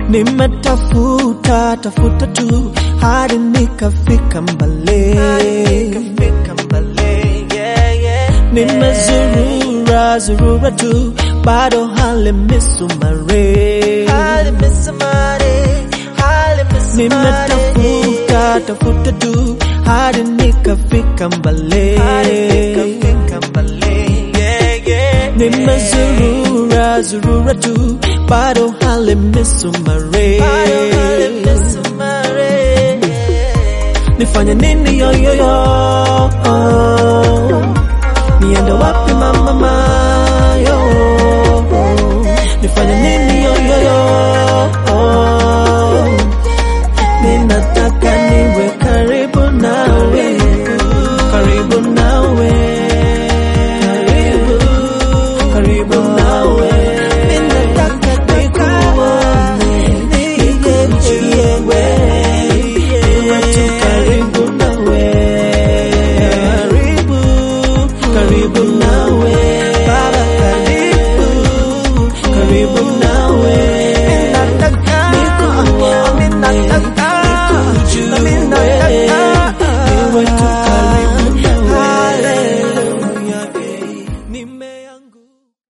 Nimetafuta tafuta tu hadi nikafika mbali, nimezurura zurura tu bado hali misumari, nimetafuta tafuta tu hadi nikafika mbali, nimezurura zurura tu bado hali misumari, nifanye nini yoyoyo, niende wapi mama?